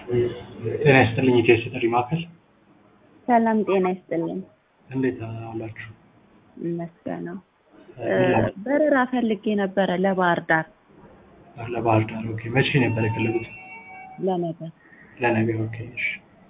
ጤና ይስጥልኝ ኢትዮ ጥሪ ማዕከል ሰላም ጤና ይስጥልኝ። እንዴት አላችሁ? ይመስገነው። በረራ ፈልጌ ነበረ ለባህር ዳር ለባህር ዳር ኦኬ። መቼ ነበር የፈለጉት? ለነገ። ለነገ ኦኬ። እሺ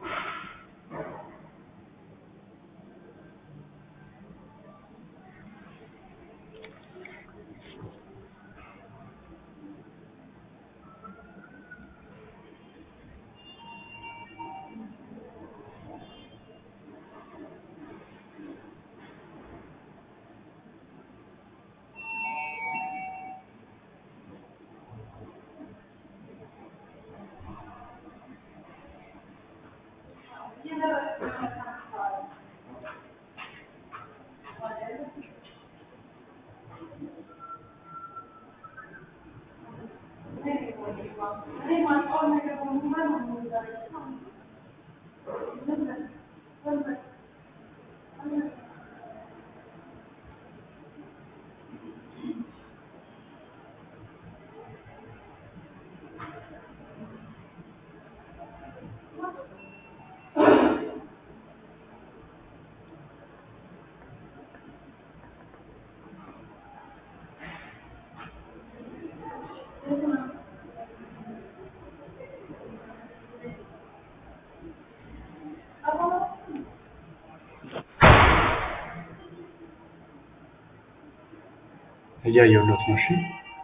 እያየሁለት ነው። እሺ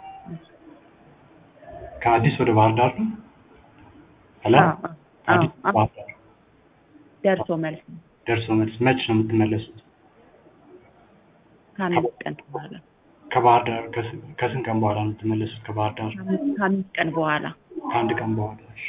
ከአዲስ ወደ ባህር ዳር ነው? ሄሎ አዎ፣ አዎ፣ አዲስ አዎ። ባህር ዳር ደርሶ መልስ ነው። ደርሶ መልስ መች ነው የምትመለሱት? ከአምስት ቀን በኋላ ከባህር ዳር ከስ- ከስንት ቀን በኋላ ነው የምትመለሱት? ከባህር ዳር ከአምስት- ከአምስት ቀን በኋላ ከአንድ ቀን በኋላ እሺ።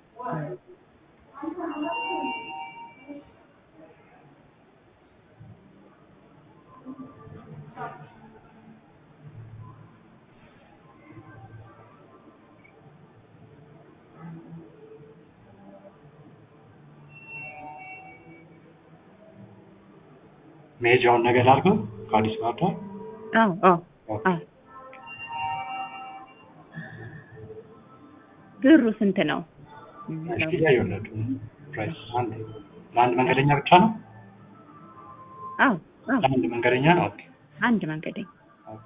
መሄጃውን ነገር ላድርገው ከአዲስ ባህር ዳር አዎ፣ አዎ፣ ኦኬ። አዎ። ብሩ ስንት ነው? እሺ እያየሁለት ነው። ፕራይስ አንድ ለአንድ መንገደኛ ብቻ ነው? አዎ፣ አዎ። ለአንድ መንገደኛ ነው? ኦኬ አንድ መንገደኛ ኦኬ።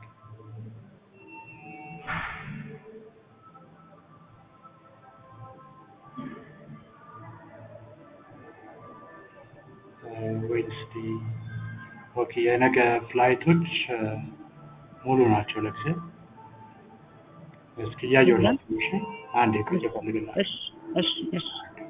ዌንስዴ ኦኬ። የነገ ፍላይቶች እ፣ ሙሉ ናቸው ለጊዜው። እስኪ እያየሁላችሁ ነው። እሺ አንዴ ቆይ እፈልግላችሁ። እሺ፣ እሺ፣ እሺ።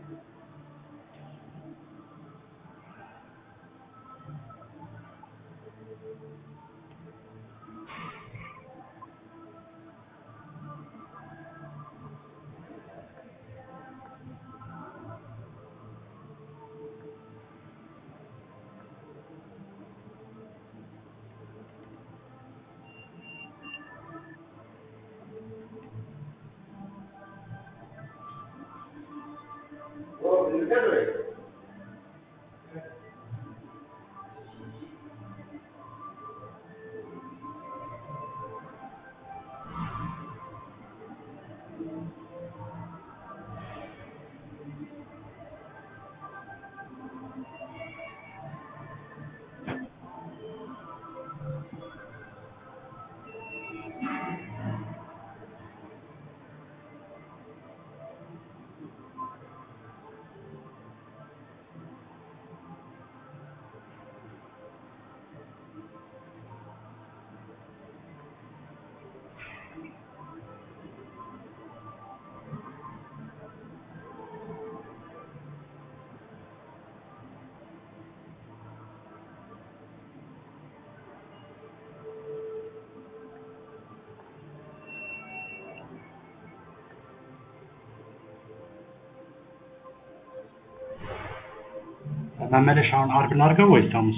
መመለሻውን አርብ ላድርገው ወይስ ሐሙስ?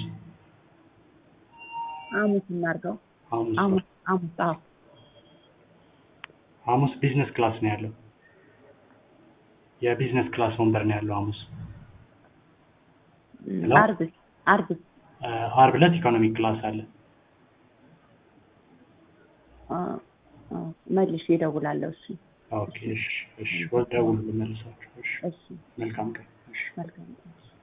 ሐሙስ እናድርገው። ሐሙስ ሐሙስ፣ ሐሙስ። አዎ፣ ሐሙስ ቢዝነስ ክላስ ነው ያለው። የቢዝነስ ክላስ ወንበር ነው ያለው ሐሙስ። ሄሎ? አርብ፣ አርብ። እ፣ አርብ ዕለት ኢኮኖሚ ክላስ አለ። አ፣ አ፣ መልሼ እደውላለሁ። እሺ፣ ኦኬ እሺ፣ እሺ፣ ወደ ደውሉ ልመልሳችሁ። እሺ እሺ መልካም ቀን። እሺ። መልካም ቀን።